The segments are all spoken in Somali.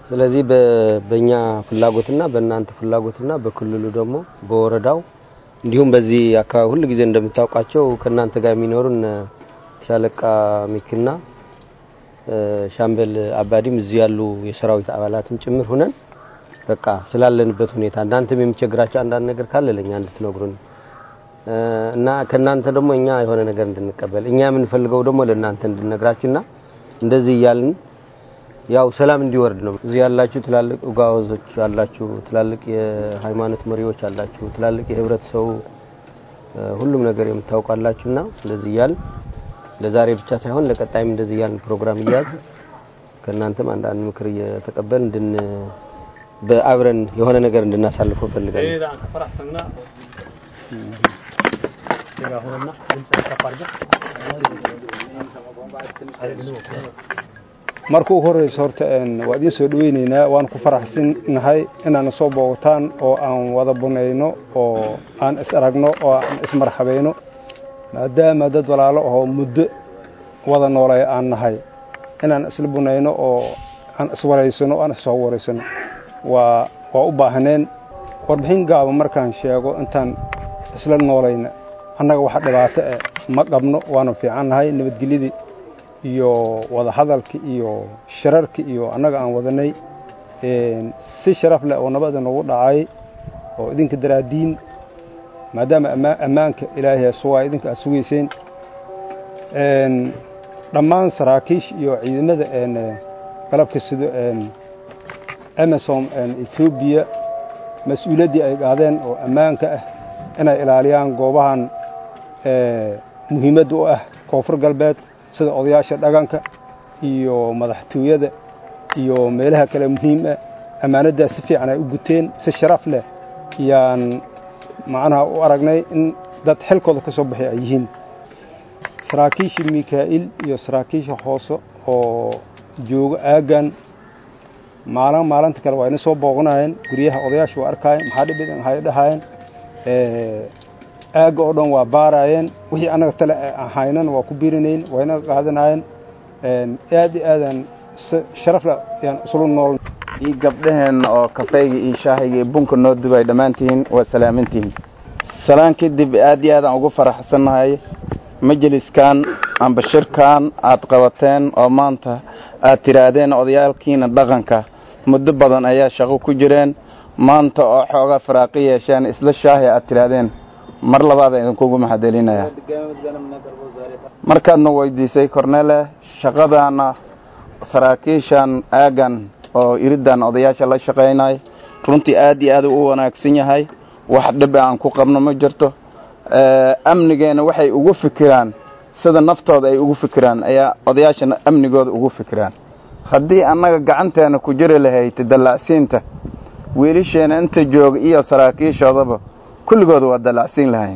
ስለዚህ በእኛ ፍላጎትና በእናንተ ፍላጎትና በክልሉ ደግሞ በወረዳው እንዲሁም በዚህ አካባቢ ሁሉ ጊዜ እንደምታውቋቸው ከእናንተ ጋር የሚኖሩን ሻለቃ ሚክና ሻምበል አባዲም እዚህ ያሉ የሰራዊት አባላትም ጭምር ሆነን በቃ ስላለንበት ሁኔታ እናንተም የሚቸግራቸው አንዳንድ ነገር ካለ ለኛ እንድትነግሩን እና ከእናንተ ደግሞ እኛ የሆነ ነገር እንድንቀበል እኛ የምንፈልገው ደግሞ ለእናንተ እንድንነግራችሁና እንደዚህ እያልን ያው ሰላም እንዲወርድ ነው። እዚህ ያላችሁ ትላልቅ ኡጋወዞች አላችሁ፣ ትላልቅ የሃይማኖት መሪዎች አላችሁ፣ ትላልቅ የህብረተሰቡ ሁሉም ነገር የምታውቃላችሁና እንደዚህ እያልን ለዛሬ ብቻ ሳይሆን ለቀጣይም እንደዚህ እያልን ፕሮግራም እያዝ ከእናንተም አንዳንድ ምክር እየተቀበል እንድን በአብረን የሆነ ነገር እንድናሳልፈው ፈልጋለሁ። marka ugu horeyso horta waa idiin soo dhaweyneynaa waan ku faraxsannahay inaana soo boogataan oo aan wada bunayno oo aan is aragno oo aan ismarxabayno maadaama dad walaalo ahoo muddo wada noolay aan nahay inaan isla bunayno oo aan iswaraysano o aan issoo waraysano waa waa u baahneen warbixin gaaba markaan sheego intaan isla noolayna annaga waxa dhibaato eh ma qabno waanu fiicannahay nabadgelyadii iyo wada hadalki iyo shirarki iyo annaga aan wadanay si sharaf leh oo nabada noogu dhacay oo idinka daraadiin maadaama ammaanka ilaahay sugaa idinka aad sugayseen dhammaan saraakiish iyo ciidamada galabka sido amasom etoobiya mas-uuliyaddii ay qaadeen oo ammaanka ah inay ilaaliyaan goobahan muhiimadda u ah koonfur galbeed sida odayaasha dhaqanka iyo madaxtooyada iyo meelaha kale muhiim ah ammaanaddaa si fiican ay u guteen si sharaf leh yaan macnaha u aragnay in dad xilkooda ka soo baxay ay yihiin saraakiisha mikaa'il iyo saraakiisha hoose oo jooga aaggan maalin maalinta kale waa ina soo booqanayeen guryaha odayaasha waa arkaayeen maxaa dhibid hay dhahaayeen aagga oo dhan waa baaraayeen wixii annaga tale ahaynan waa ku biirinayn waa inaga qaadanaayeen aad iyo aadaan sharafla yaan islu nool iyo gabdhaheenna oo kafeyga iyo shaahayga iyo bunka noo dubay dhammaantihiin waa salaamantihiin salaan kadib aad iyo aadaan ugu faraxsannahay majliskan amba shirkan aad qabateen oo maanta aad tidhaahdeen odayaalkiina dhaqanka muddo badan ayaa shaqo ku jireen maanta oo xoogaa faraaqi yeesheen isla shaahi aad tidhaahdeen mar labaada idinkugu maxadelinaya markaadna weydiisay kornele shaqadaana saraakiishan aagan oo iridan odayaasha la shaqaynay runtii aad iyo aad u wanaagsan yahay wax dhib aan ku qabno ma jirto amnigeena waxay ugu fikiraan sida naftooda ay ugu fikiraan ayaa odayaashana amnigooda ugu fikiraan haddii annaga gacanteena ku jiri lahayd dallacsiinta wiilasheena inta jooga iyo saraakiishoodaba kulligooda waa dallacsiin lahayn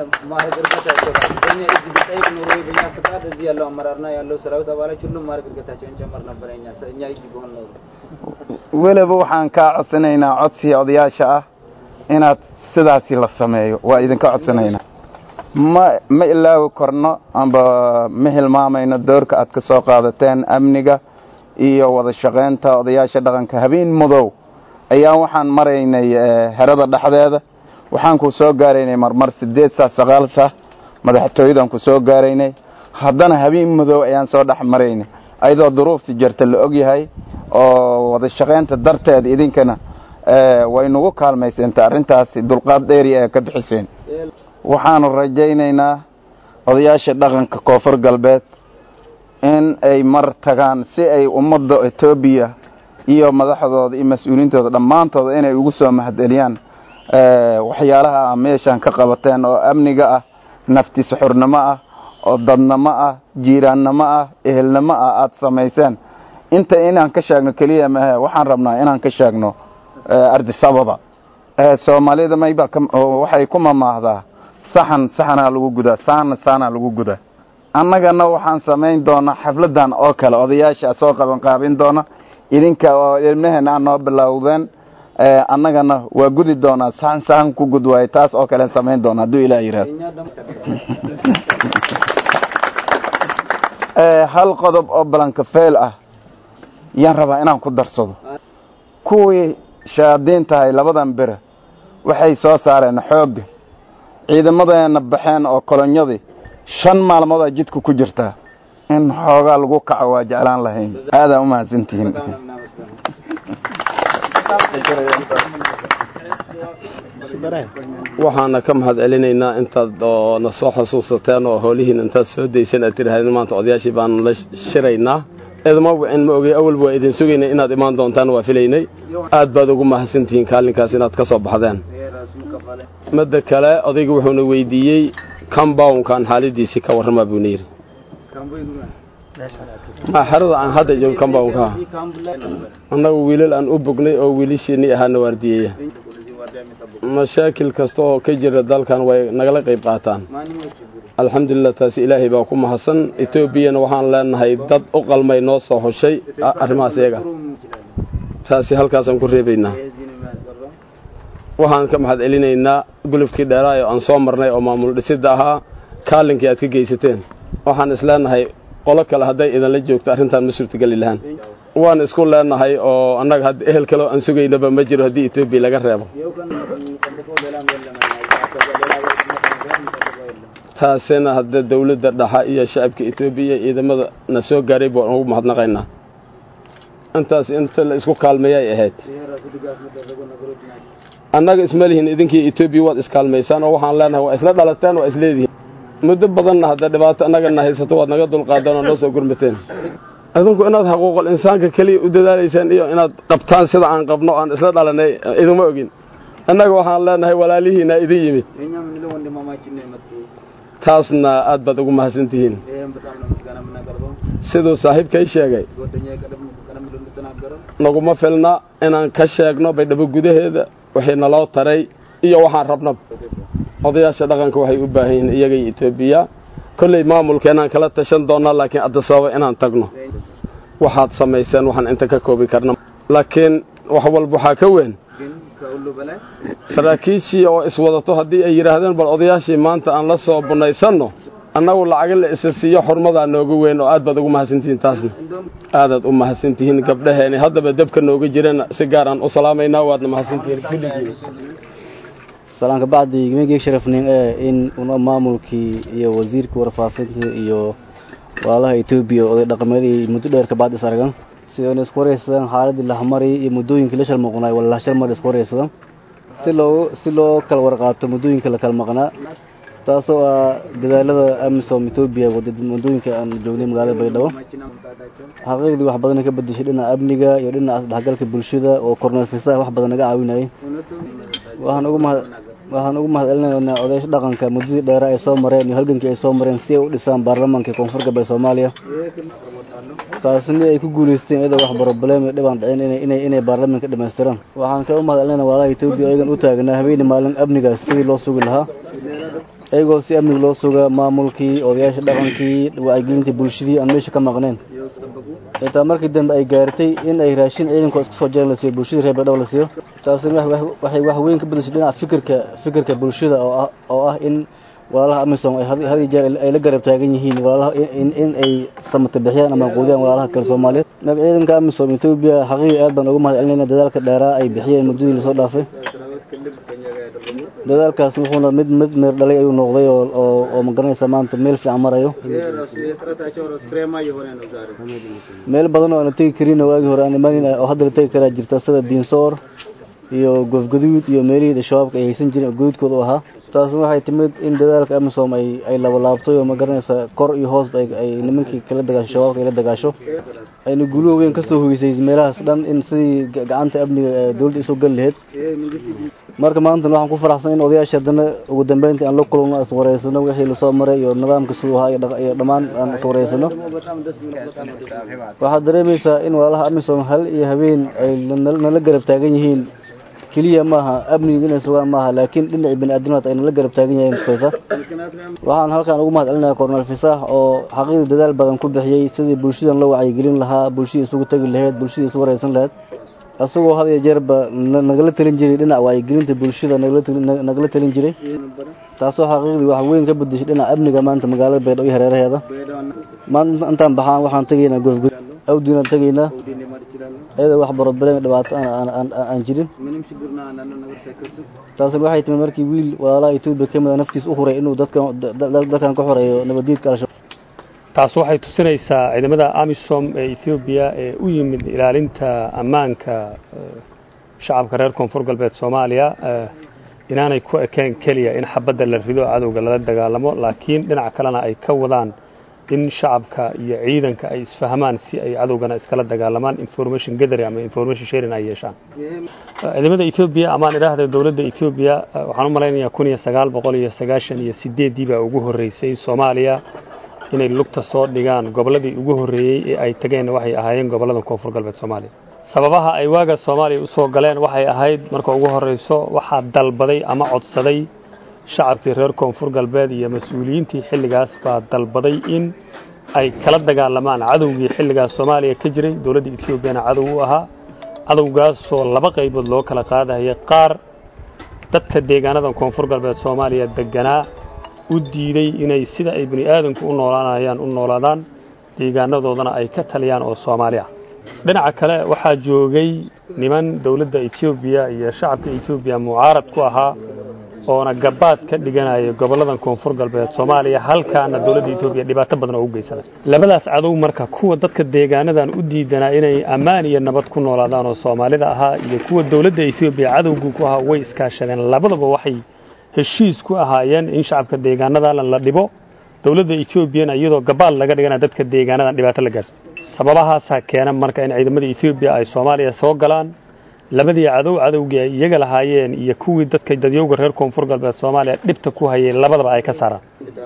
weliba waxaan kaa codsanaynaa codsiga odayaasha ah inaad sidaasi la sameeyo waa idinka codsanaynaa ma ma ilaawi korno amba ma hilmaamayno doorka aad ka soo qaadateen amniga iyo wada shaqaynta odayaasha dhaqanka habeen madow ayaa waxaan maraynay herada dhexdeeda waxaan ku soo gaaraynay marmar siddeed saa sagaal saa madaxtooyadan ku soo gaaraynay haddana habeen madow ayaan soo dhex maraynay ayadoo duruufti jirta la og yahay oo wada shaqaynta darteeda idinkana way nagu kaalmayseenta arrintaasi dulqaad dheeri ee ka bixiseen waxaanu rajaynaynaa odayaasha dhaqanka koonfur galbeed in ay mar tagaan si ay ummadda etoobiya iyo madaxdooda iyo mas-uuliyiintooda dhammaantooda inay ugu soo mahadceliyaan waxyaalaha a meeshaan ka qabateen oo amniga ah nafti suxurnimo ah oo dadnimo ah jiiraannimo ah ehelnimo ah aada samayseen inta inaan ka sheegno keliya maahe waxaan rabnaa inaan ka sheegno ardisababa soomaalida mayba waxay ku mamaahdaa saxan saxanaa lagu gudaa saana saanaa lagu gudaa annagana waxaan samayn doonaa xafladan oo kale odayaasha soo qaban qaabin doona idinka oo ilmaheena aan noo bilowdeen annagana waa gudi doonaa saxan saxan ku gud waaye taas oo kale samayn doona hadduu ilaah yidhaahdo hal qodob oo balankafeel ah yaan rabaa inaan ku darsado kuwii shayaadiin tahay labadan bere waxay soo saareen xoogga ciidamadeenna baxeen oo kolonyadii shan maalmood aa jidka ku jirtaa in xoogaa lagu kaco waa jeclaan lahayn aadaa u mahadsantihiin waxaana ka mahad celinaynaa intaad oo na soo xusuusateen oo hoolihiin intaad soo dayseen aad tirahdeen maanta odayaashii baanu la shiraynaa idma wicin ma ogey awalba waa idin sugaynay inaad imaan doontaan waa filaynay aad baad ugu mahadsantihiin kaalinkaas inaad ka soo baxdeen midda kale odaygu wuxuuna weydiiyey comboundkan xaaladiisii ka warramaa buuna yidhi ma xerada aan hadda joogo comboundka annagu wiilal aan u bognay oo wiilashiinii ahaana waardiyeeya mashaakil kasta oo ka jira dalkan way nagala qayb qaataan alxamdulilah taasi ilaahay baa ku mahadsan etoobiyana waxaan leenahay dad u qalmay noo soo hoshay arrimahaas iyaga taasi halkaasaan ku reebaynaa waxaan ka mahad celinaynaa gulufkii dheeraayo aan soo marnay oo maamul dhisidda ahaa kaalinkii aad ka geysateen waxaan isleenahay qolo kale hadday idinla joogto arrintan ma suurtageli lahaan waan isku leenahay oo annaga hadda ehel kaleo aan sugaynaba ma jiro haddii etoobiya laga reebo taasina hadda dawladda dhaxa iyo shacabka etoobiya ciidamada na soo gaaray baan ugu mahadnaqaynaa intaas inta la isku kaalmeeyay ahayd annaga isma lihin idinkii etoobiya waad iskaalmaysaan oo waxaan leenahay waa isla dhalateen waa isleedihiin muddo badanna hadda dhibaato annagana haysato waad naga dulqaadeen oo noo soo gurmateen idinku inaad xaquuqul insaanka keliya u dadaalaysaan iyo inaad qabtaan sida aan qabno aan isla dhalanay iduma ogin annaga waxaan leenahay walaalihiina idin yimid taasna aad baad ugu mahadsantihiin siduu saaxiibkay sheegay naguma filna inaan ka sheegno baydhabo gudaheeda wixii naloo taray iyo waxaan rabnaba odayaasha dhaqanka waxay u baahan yihiin iyagay etoobiya kolley maamulkeenaan kala tashan doonnaa laakiin adda sababa inaan tagno waxaad samayseen waxaan inta ka koobi karna laakiin wax walba waxaa ka weyn saraakiishii oo iswadato haddii ay yidhaahdeen bal odayaashii maanta aan la soo bunaysanno annagu lacaga la isa siiyo xurmadaa nooga weyn oo aad baad ugu mahadsantihiin taasna aadaad u mahadsantihiin gabdhaheeni haddaba dabka nooga jirana si gaaraan u salaamaynaa waadna mahadsantihiin kulligiin salaanka bacdi gimigii sharafnin ee in una maamulkii iyo wasiirkii warfaafinta iyo walaalaha etoobiya oday dhaqameedii muddo dheer ka bacdi is aragan si ayna isku waraysadaan xaaladii lahmari iyo muddooyinkii la shal maqnaay wala lahashal mar isku waraysadaan si loo si loo kala warqaato muddooyinka la kala maqnaa taasoo ah dadaalada amisom etoobiya muddooyinka aan joognay magaalada baydhabo xaqiiqdii wax badan ka bedeshay dhinaca amniga iyo dhinaca isdhexgalka bulshada oo korneel fisaah wax badan naga caawinayay waxaan ugu mahad waxaan ugu mahad celinaynaa odayaasha dhaqanka muddadii dheera ay soo mareen iyo halgankii ay soo mareen si ay u dhisaan baarlamaanka koonfur galbeed soomaaliya taasina ay ku guulaysteen iyadoo wax broblem iyo dhibaan dhicin inay inay baarlamaanka dhamaystiraan waxaan ka u mahad celinaynaa walaalaha etoobiya ayagan u taagnaa habeenii maalin amnigaas sidii loo sugi lahaa iyagoo si amniga loo sugaa maamulkii odayaasha dhaqankii wacyigelintii bulshadii aan meesha ka maqneen xitaa markii dambe ay gaartay in ay raashin ciidankoo iska soo jaran la siiyo bulshadii reer baydhabo la siiyo taasina waxay wax weyn ka bedeshay dhinaca fikirka fikirka bulshada oo ah oo ah in walaalaha amisom ay had iyo jeer ay la garab taagan yihiin walaalaha in ay samata bixiyaan ama quudiyaan walaalaha kale soomaaliyeed marka ciidanka amisom etoobiya xaqiiqi aad baan ugu mahad celinayna dadaalka dheeraa ay bixiyeen muddadii lasoo dhaafay dadaalkaas wuxuuna mid mid meer dhalay ayuu noqday oo oo oo magaranaysa maanta meel fiican marayo meel badan oo aan la tegi karin waagii hore aan imanin oo hadda la tegi karaa jirta sida diinsoor iyo goofgaduud iyo meelihii shabaabka ay haysan jireen oo gaduudkooda u ahaa taasna waxay timid in dadaalka amisom ay ay labalaabtay oo magaranaysa kor iyo hoos ay ay nimankii kala dagaasho shabaabka ay la dagaasho ayna guuluhu weyn kasoo hogeysay meelahaas dhan in sidii gacanta amniga dowladda isoo gali lahayd marka maanta waxaan ku faraxsan in odayaasha haddana ugu dambeyntii aan la kulano is wareysano wixii lasoo maray iyo nidaamka siduu ahaa iyo dhammaan aan is wareysano waxaad dareemaysaa in walaalaha amisom hal iyo habeen ay nala garab taagan yihiin keliya maaha amniga inay sugaan maaha laakiin dhinacii biniaadamad ay nala garab taagan yahiin tusaysa waxaan halkaan ugu mahad celinaya korneel fisaax oo xaqiiqda dadaal badan ku bixiyey sidii bulshadan loo wacyigelin lahaa bulshadii isugu tegi lahayd bulshadii isu wareysan lahayd asagoo had iyo jeerba nagala talin jiray dhinaca wacyigelinta bulshada nagala talin jiray taasoo xaqiiqdii wax weyn ka bedeshay dhinaca amniga maanta magaalada baydhabo iyo hareeraheeda maanta intaan baxaan waxaan tegaynaa goofgud awdiinaan tegaynaa ayadoo wax barobaleen dhibaato aan jirin taasna waxay timid markii wiil walaalaha etoobiya ka mida naftiis u huray inuu dadkan ka xoreeyo nabaddiidka al-shabaab taas waxay tusinaysaa ciidamada amisom ee ethoobiya ee u yimid ilaalinta ammaanka shacabka reer koonfur galbeed soomaaliya inaanay ku ekeen keliya in xabadda la rido cadowga lala dagaalamo laakiin dhinac kalena ay ka wadaan in shacabka iyo ciidanka ay isfahmaan si ay cadowgana iskala dagaalamaan information gathering ama information sharing ay yeeshaan ciidamada Ethiopia amaan idhaahda dawladda Ethiopia waxaan u malaynayaa kun iyo sagaal boqol iyo sagaashan iyo sideedii baa ugu horreysay Soomaaliya inay lugta soo dhigaan gobolladii ugu horreeyey ee ay tageen waxay ahaayeen gobollada koonfur galbeed Soomaaliya sababaha ay waaga Soomaaliya u soo galeen waxay ahayd marka ugu horreyso waxaa dalbaday ama codsaday shacabkii reer koonfur galbeed iyo mas-uuliyiintii xilligaas baa dalbaday in ay kala dagaalamaan cadowgii xilligaas soomaaliya ka jiray dowladda etoobiyana cadow u ahaa cadowgaasoo laba qaybood loo kala qaadahaya qaar dadka deegaanadan koonfur galbeed soomaaliya deganaa u diiday inay sida ay bini aadanku u noolaanayaan u noolaadaan deegaanadoodana ay ka taliyaan oo soomaali ah dhinaca kale waxaa joogay niman dowladda etoobiya iyo shacabka etoobiya mucaarad ku ahaa oona gabaad ka dhiganaya gobolladan koonfur galbeed soomaaliya halkaana dowladda etoobiya dhibaato badan oo u geysanay labadaas cadow marka kuwa dadka deegaanadan u diidanaa inay ammaan iyo nabad ku noolaadaan oo soomaalida ahaa iyo kuwa dowladda etoobiya cadowgu ku ahaa way iskaashadeen labadaba waxay heshiis ku ahaayeen in shacabka deegaanadan la dhibo dowladda etoobiyana iyadoo gabaad laga dhigana dadka deegaanadan dhibaato la gaarsiiyo sababahaasaa keena marka in ciidamadda etoobiya ay soomaaliya soo galaan labadii cadow cadowgii ay iyaga lahaayeen iyo kuwii dadka dadyowga reer koonfur galbeed soomaaliya dhibta ku hayay labadaba ay ka saaraan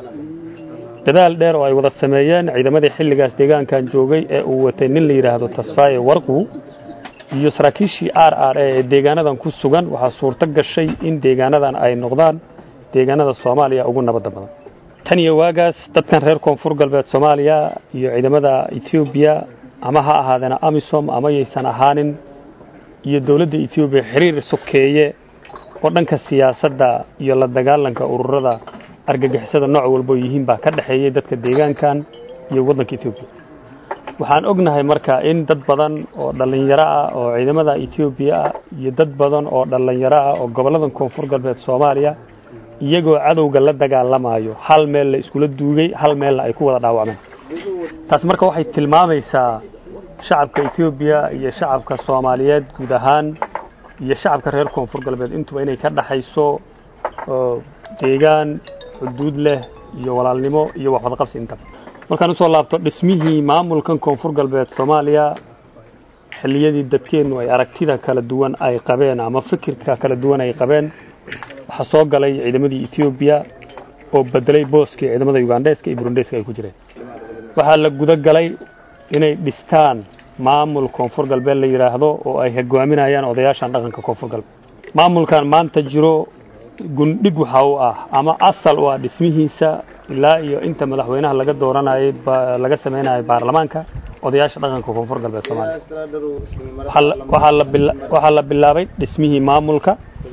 dadaal dheer oo ay wada sameeyeen ciidamadii xilligaas deegaankan joogay ee uu watay nin la yidhaahdo tasfaaye warqu iyo saraakiishii r r ee deegaanadan ku sugan waxaa suurto gashay in deegaanadan ay noqdaan deegaanada soomaaliya ugu nabadda badan tan iyo waagaas dadkan reer koonfur galbeed soomaaliya iyo ciidamada etoobiya ama ha ahaadeena amisom ama yaysan ahaanin iyo dowladda etoobiya xiriir sokeeye oo dhanka siyaasadda iyo la dagaalanka ururada argagixisada nooc walbo yihiin baa ka dhexeeyey dadka deegaankan iyo waddanka etoobiya waxaan ognahay marka in dad badan oo dhallinyaro ah oo ciidamada etoobiya ah iyo dad badan oo dhallinyaro ah oo gobolladan koonfur galbeed soomaaliya iyagoo cadowga la dagaalamayo hal meel la iskula duugay hal meelna ay ku wada dhaawacmeen taas marka waxay tilmaamaysaa shacabka etoobiya iyo shacabka soomaaliyeed guud ahaan iyo shacabka reer koonfur galbeed intuba inay ka dhaxayso deegaan xuduud leh iyo walaalnimo iyo waxwadaqabsi intaba markaan usoo laabto dhismihii maamulkan koonfur galbeed soomaaliya xilliyadii dadkeennu ay aragtida kala duwan ay qabeen ama fikirka kala duwan ay qabeen waxaa soo galay ciidamadii etoobiya oo bedelay booskii ciidamada ugandheeska iyo burundeeska ay ku jireen waxaa la guda galay inay dhistaan maamul koonfur galbeed la yidhaahdo oo ay hogaaminayaan odayaashan dhaqanka koonfur galbeed maamulkan maanta jiro gundhig waxa u ah ama asal u ah dhismihiisa ilaa iyo inta madaxweynaha laga dooranayay laga samaynayo baarlamaanka odayaasha dhaqanka koonfur galbeed soomaaliya waxaa la bilaabay dhismihii maamulka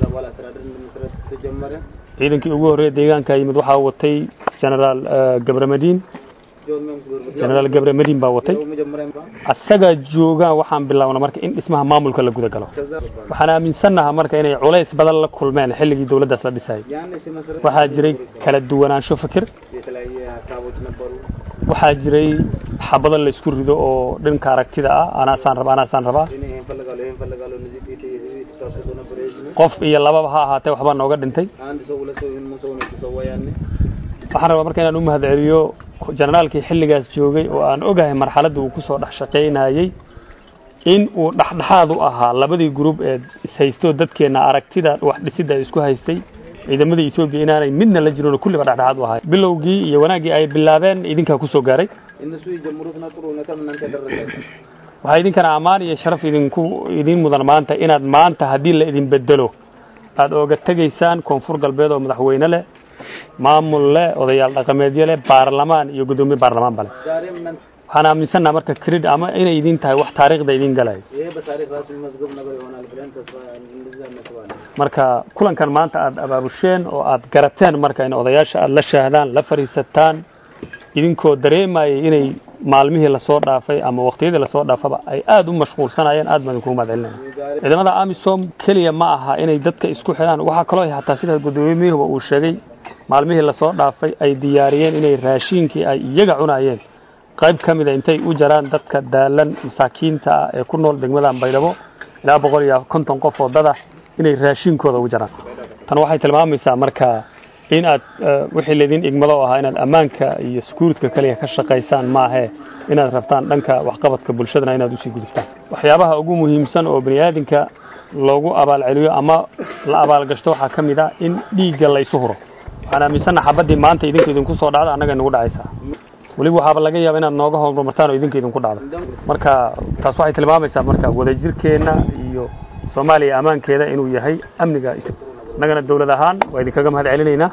ciidankii ugu horreeya deegaanka yimid waxaa watay genaraal gabramadiin genaraal gabre madiin baa watay asagaa joogaan waxaan bilaabna marka in dhismaha maamulka la guda galo waxaan aaminsannaha marka inay culays badan la kulmeen xilligii dowladdaas la dhisayay waxaa jiray kala duwanaansho fikir waxaa jiray xabado la isku rido oo dhanka aragtida ah anaasaan raba anaasaan rabaa qof iyo lababa ha ahaatee waxbaa nooga dhintay waxaan rabaa marka inaan u mahadceliyo jenaraalkii xilligaas joogay oo aan ogahay marxaladda uu ku soo dhex shaqaynayey in uu dhexdhexaad u ahaa labadii gruub ee ishaystoo dadkeenna aragtida wax dhisidda isku haystay ciidamadii etoobiya inaanay midna la jirin oo kulliba dhexdhexaad u ahay bilowgii iyo wanaaggii ay bilaabeen idinkaa ku soo gaaray waxaa idinkana ammaan iyo sharaf idinku idiin mudan maanta inaad maanta haddii la idin bedelo aad ooga tegaysaan koonfur galbeed oo madaxweyne leh maamul leh odayaal dhaqameedyo leh baarlamaan iyo guddoomiye baarlamaanba leh waxaan aaminsannaha marka cred ama inay idin tahay wax taariikhda idin galayo marka kulankan maanta aad abaabusheen oo aad garateen marka in odayaasha aad la shaahdaan la fadhiisataan idinkoo dareemayay inay maalmihii lasoo dhaafay ama waqtiyadii lasoo dhaafaba ay aad u mashquulsanayeen aad baan idinkugu mahadcelinaya ciidamada amisom keliya ma aha inay dadka isku xidhaan waxaa kaloo hataa sida gudoomiyuhuba uu sheegay maalmihii lasoo dhaafay ay diyaariyeen inay raashiinkii ay iyaga cunayeen qayb ka mida intay u jaraan dadka daalan masaakiinta ah ee ku nool degmadan baydhabo ilaa boqol iyo konton qof oo dada inay raashiinkooda u jaraan tan waxay tilmaamaysaa marka in aad wixii laydin igmado oo ahaa inaad ammaanka iyo sekuuritka kaliya ka shaqaysaan maahee inaad rabtaan dhanka waxqabadka bulshadana inaad usii gudubtaan waxyaabaha ugu muhiimsan oo bani aadinka loogu abaalceliyo ama la abaalgashto waxaa ka mid ah in dhiigga laysu huro waxaan aaminsanna xabaddii maanta idinku idinku soo dhacda annaga nagu dhacaysaa weliba waxaaba laga yaaba inaad nooga horumartaan oo idinka idinku dhacdo marka taas waxay tilmaamaysaa marka wadajirkeenna iyo soomaaliya ammaankeeda inuu yahay amniga annagana dawlad ahaan waa idinkaga mahad celinaynaa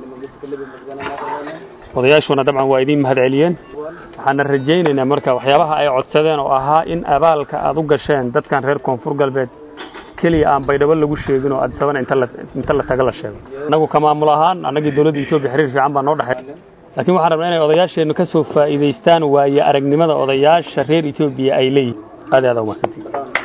odayaashuna dabcan waa idiin mahad celiyeen waxaana rajaynaynaa marka waxyaabaha ay codsadeen oo ahaa in abaalka aad u gasheen dadkan reer koonfur galbeed keliya aan baydhabo lagu sheegin oo adisabana inta la taga la sheego annagu ka maamul ahaan annagii dawladda etoobiya xiriir fiican baa noo dhexeey laakiin waxaan rabnaa inay odayaasheennu ka soo faa'iidaystaan waaye aragnimada odayaasha reer etoobiya ay leeyihin aad aad umahadsantii